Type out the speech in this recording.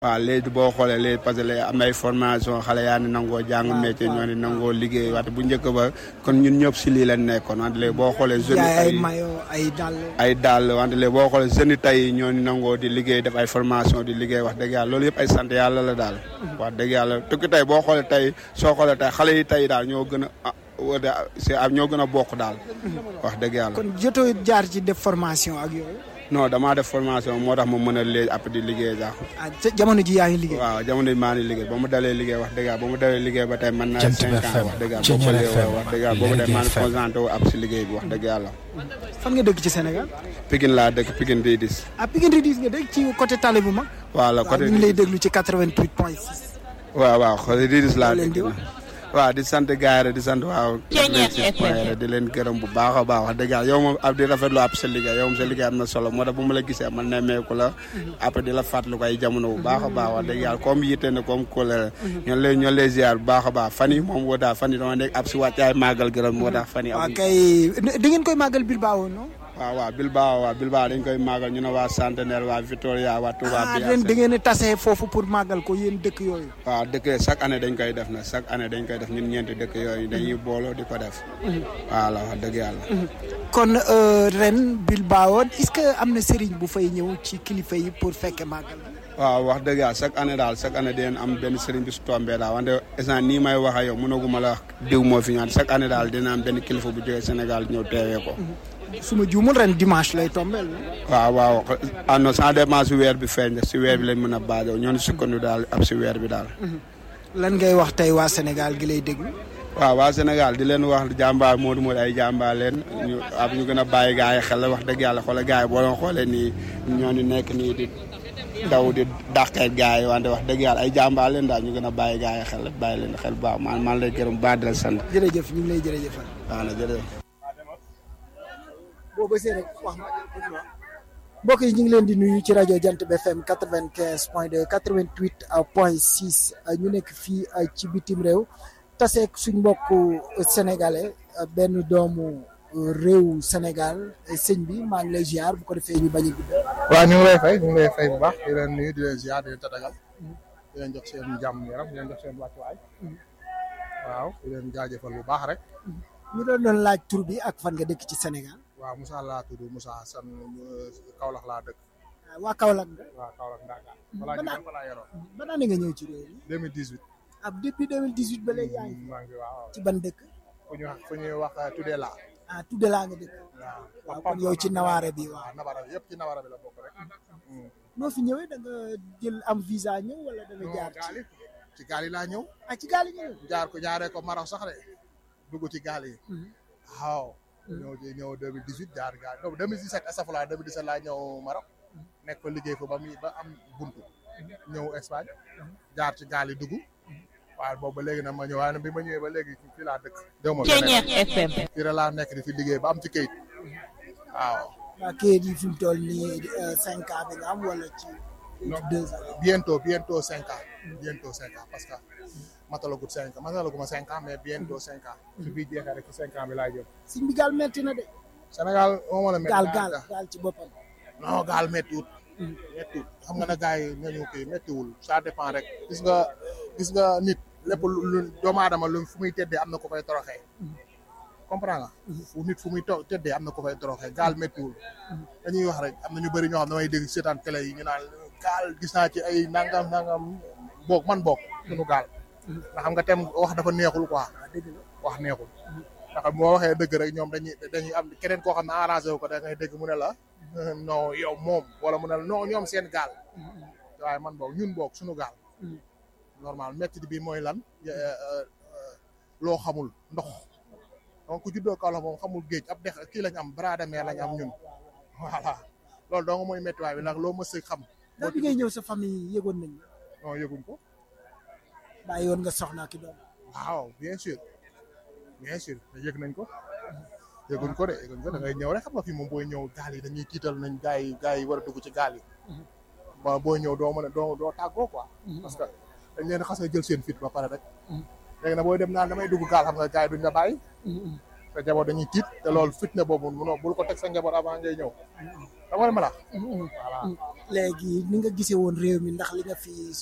waaw léegi boo xoolee léegi parce que léegi am na ay formation xale yaa ni nangoo jàng métier ñoo ni nangoo liggéey wante bu njëkk ba kon ñun ñëpp si lii lañ nekkoon wante léegi boo xoolee jeunes jaay ay yi mayo ay dàll. ay dàll wante léegi boo xoolee jeunes yi tey ñoo ni nangoo di liggéey def ay formation di liggéey wax dëgg yàlla loolu yëpp ay sant yàlla la daal wax dëgg yàlla tukki tey boo xoolee tey soo xoolee tey xale yi tey daal ñoo gën a ah c'est ñoo gën a bokk daal wax dëgg yàlla kon jotoo jaar ci def formation ak yooyu. non damaa def formation moo tax ma mën a léegi après di liggéey sax ah ca jamono ji yaa ngi liggéey. waaw jamono yi maa ngi liggéey ba mu dalee liggéey wax dëgg yàlla ba mu dalee liggéey ba tey man naa Jant cinq bi ans FM, wax dëgg yàlla Ceeñal boobu ba léegi FM, wax dëgg yàlla boobu tey Lergui maa ngi FM. concentré wu ab si liggéey bi wax dëgg yàlla fan nga dëkk ci Sénégal. Pikine laa dëkk Pikine di dis ah Pikine Redis nga dëkk ci côté Tali bu mag. waaw la waaw côté ñu ngi lay déglu ci 88 point 6. waaw waaw côté di dis laa Loo leen di dëkk wax. waaw di sant gars yi rek di sant waaw rek di leen gërëm bu baax a baax wax dëgg yàlla yow moom ab di rafetlu ab sa liggéey yow moom sa liggéey am na solo moo tax bu ma la gisee man nemmeeku la après di la fàttali ko ay jamono bu baax a baax wax dëgg yàlla comme yitte na comme kóolere ñoo lay ñoo lay ziar bu baax a baax fan yi moom woo daal fan yi dama nekk ab si wàccaay màggal gërëm moo tax fan yi waaw amuñ kay da ngeen koy màggal Bilbao non. waaw waaw Bilbao waaw Bilbao dañ koy màggal ñu ne waa Centenaire waa Victoria waa Touba ah bi ren da ngeen a tase foofu pour màggal ko yéen dëkk yooyu. waaw dëkk chaque année dañ koy def na chaque année dañ koy def ñun ñeenti dëkk yooyu dañuy booloo di ko def voilà wax dëgg yàlla kon euh, ren Bilbao est-ce que am na sëriñ bu fay ñëw ci kilifa yi pour fekke màggal. waaw wax dëgg yàlla chaque année daal chaque année dinañ am benn sëriñ bi su tombee daal wante instant nii may wax ak yow mënaguma la wax diw moo fi ñaan chaque année daal dina am benn kilifa bu jógee Sénégal ñëw teewee ko su ma juumul ren dimanche lay tombeel non? waaw waaw ah non ça dépend si weer bi feeñ si weer bi lañ mën a baajo ñoo ni sukkandu daal ab si weer bi daal lan ngay wax tey waa Sénégal gi lay déglu. waaw waa Sénégal di leen wax jàmbaar Modou Modou ay jàmbaar leen ñu ab ñu gën a bàyyi gars yi xel wax dëgg yàlla xoolal gars yi boo doon xoolee nii ñoo ni nekk nii di daw di dàqee gars yi wante wax dëgg yàlla ay jàmbaar leen daal ñu gën a bàyyi gars yi xel bàyyi leen xel bu baax man man lay gërëm bu baax di la sant jërëjëf ñu ngi lay jërëjëfal. waaw na jërëjëf boo bësee rek wax ma mbokk yi ñu ngi leen di nuyu ci rajo Jant bi FM quatre vingt quinze point deux quatre vingt huit point six ñu nekk fii ci bitim réew taseeg suñ mbokku sénégalais benn doomu réew Sénégal sëñ bi maa ngi lay ziar bu ko defee ñu bañ a guddal. waaw ñu ngi lay fay ñu ngi lay fay bu baax di leen nuyu di leen ziar di leen tatagal di leen jox seen jàmm yaram di leen jox seen wàccuwaay waaw di leen jaajëfal bu baax rek ñu doon doon laaj tur bi ak fan nga dëkk ci Sénégal. waaw Moussa laa tudd Moussa San Kaolack laa dëkk waa Kaolack nga. waaw Kaolack Ndaka balaa ñu dem fa laa yoroo ba daan nga ñëw ci réew mi. 2018 ab depuis 2018 ba léegi yaa ngi maa ngi waaw ci ban dëkk. fu ñuy wax fu ñuy wax tuddee laa ah tudde laa nga dëkk. waaw waaw kon yow ci nawaare bi waaw. waaw nabara bi yëpp ci nabara bi la bokk rek noo fi ñëwee da nga jël am visa ñëw wala da nga non jaar gaal ci yi ci gaal yi laa ñëw ah ci gaal yi ñëw. jaar ko jaaree ko Maroc sax de dugg ci gaal yi waaw ñëw ci ñëw 2018 jaar gaal non 2017 astafurlah 2017 laa ñëw Maroc nekk fa liggéey fa ba muy ba am buntu ñëw Espagne jaar ci gaal yi dugg waaye boobu ba léegi nag ma ñëw waaye nag bi ma ñëwee ba léegi fii laa dëkk déw ma Ceeñeer FM. fii rek laa nekk di fi liggéey ba am ci kayit waaw waa kayit yi fi mu toll nii euh, cinq ans bi nga am wala ci deux ans. bientôt bientôt cinq ans bientôt cinq ans parce que matalagut cinq ans matalaguma cinq ans mais bientôt cinq ans su bii jeexee rek ci cinq ans bi laay jëm siñ bi gaal metti na de. Sénégal moo mën a métti gaal gaal gaal ci boppam. non gaal méttiwut méttiwut xam nga ne gars yi nañu kii méttiwul ça dépend rek gis nga gis nga nit lépp lu lu doomu aadama lu fu muy teddee am na ko fay toroxee comprends nga fu nit fu muy to- teddee am na ko fay toroxee gaal méttiwul dañuy wax rek am na ñu bëri ñoo xam damay dégg seetaan télé yi ñu naan gaal gis naa ci ay nangam nangam boog man boog suñu gaal nga xam nga tem wax dafa neexul quoi wax neexul ndax moo waxee dëgg rek ñoom dañuy dañuy am keneen koo xam ne arrangé wu ko da ngay dégg mu ne la non yow moom wala mu ne la non ñoom seen gaal waaye man boog ñun boog suñu gaal normal métti bi mooy lan loo xamul ndox donc ku juddoo Kaolack moom xamul géej ab dex kii lañ am bras de mer lañ am ñun voilà loolu dong mooy méttiwaay bi nag loo mës a xam ndax bi ngay ñëw sa famille yëgoon nañ la. non yëguñ ko bàyyi woon nga soxna ki doom. waaw bien sûr bien sûr yëg nañ ko yëguñ ko de yëguñ ko da ngay ñëw rek xam nga fi moom booy ñëw gaal yi dañuy tiital nañ gaa yi gaa yi war a dugg ci gaal yi ba booy ñëw doo mën a doo doo tàggoo quoi parce que dañ leen xas a jël seen fit ba pare rek léegi nag booy dem naan damay dugg gaal xam nga gaa yi duñ la bàyyi sa njaboot dañuy tiit te loolu fitna boobu munoo bul ko teg sa njaboot avant ngay ñëw xam nga li ma la wax voilà léegi ni nga gisee woon réew mi ndax li nga fi